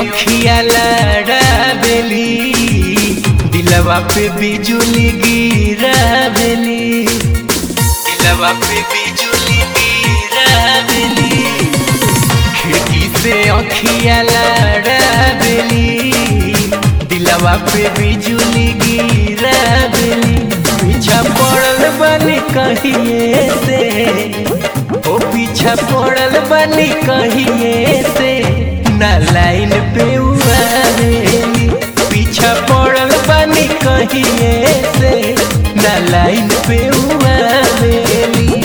अखिया लड़ावेली दिलवा पे बिजुली गिरावेली दिलवा पे बिजुली गिरावेली खिड़की से अखिया लड़ावेली दिलवा पे बिजुली गिरावेली पीछा पड़ल बनी कहिए से ओ पीछा पड़ल बनी कहिए से ना लाइन पे उड़ावेली पीछा पड़ल बनी कहिए से ना लाइन पे उड़ावेली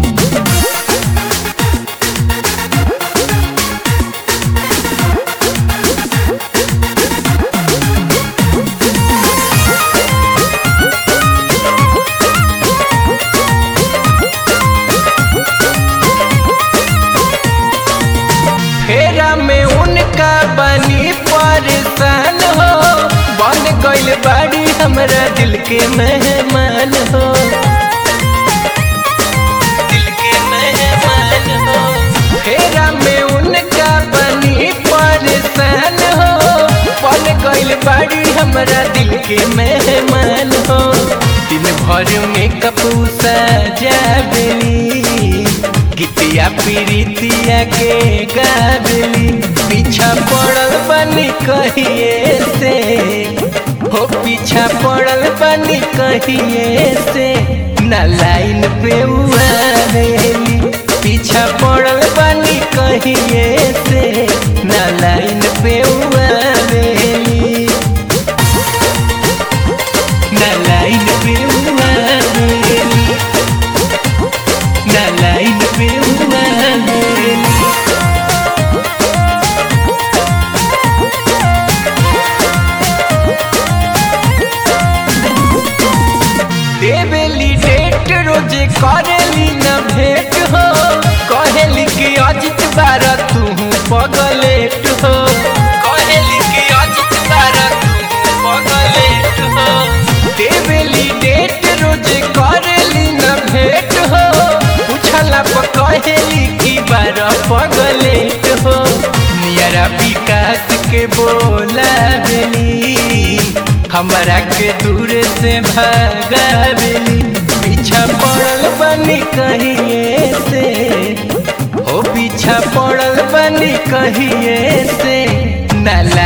फेरा में उनका बनी परेशान हो बन गइल बाड़ी हमरा दिल के मेहमान हो दिल के मेहमान हो फेरा में उनका बनी परेशान हो बन गइल बाड़ी हमरा दिल के मेहमान हो दिन भर में कपूसा जाबेली गीतिया पीरितिया के गाबली पीछा पड़ल बनी कहिए से हो पीछा पड़ल बनी कहिए से ना लाइन पे उड़ावेली पीछा पड़ल बनी कहिए से ना लाइन पे उड़ावेली ना लाइन पे उड़ावेली ना लाइन पे उड़ावेली देवेली डेट रोजे करेली न भेंट हो कहेली कि अजित बार तू पगलेट हो कहेली कि अजित बार तू पगलेट हो देवेली डेट रोजे करेली न भेंट हो पूछला पर कहेली कि बार पगलेट हो नियरा विकास के बोलावेली हमरा के दूर से भगावेली पीछा पड़ल बनी कहिए से हो पीछा पड़ल बनी कहिए से नाला